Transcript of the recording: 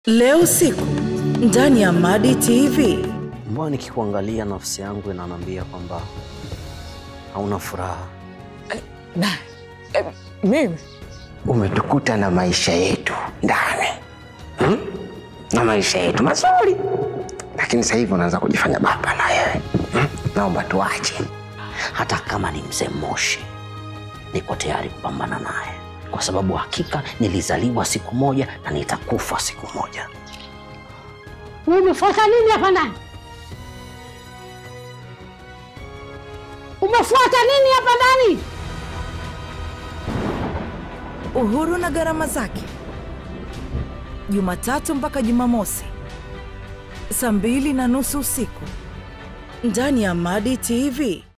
Leo usiku ndani ya Madi TV. Mbona nikikuangalia nafsi yangu inaniambia kwamba hauna furaha. Na eh, mimi umetukuta na maisha yetu ndani hmm? na maisha yetu mazuri, lakini sasa hivi unaanza kujifanya baba na wewe hmm? Naomba tuache. Hata kama ni mzee Moshi, niko tayari kupambana naye, kwa sababu hakika nilizaliwa siku moja na nitakufa siku moja. Umefuata nini hapa ndani? Umefuata nini hapa ndani? Uhuru na gharama zake, Jumatatu mpaka Jumamosi saa mbili na nusu usiku ndani ya Madi TV.